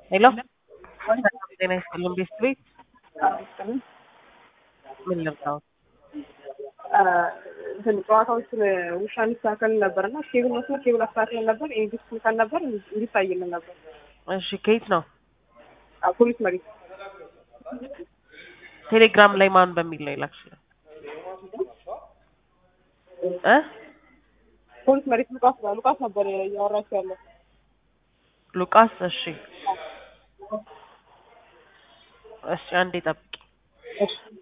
ሄሎ ጤና ይስጥልን ቤስት ቤት ምን ልርዳዎት? እንትን ጨዋታዎችን ውሻ እንዲስተካከል ነበር እና ኬብል መስመር ኬብል አስተካክለን ነበር ኢንዲስ ካል ነበር እንዲታይልን ነበር። እሺ ከየት ነው? አዎ፣ ፖሊስ መሪ ቴሌግራም ላይ ማን በሚል ነው የላክሽው? እ ፖሊስ መሬት ሉቃስ ጋር ሉቃስ ነበር እያወራችሁ ያለው። ሉቃስ እሺ እሺ አንዴ ጠብቂ። እሺ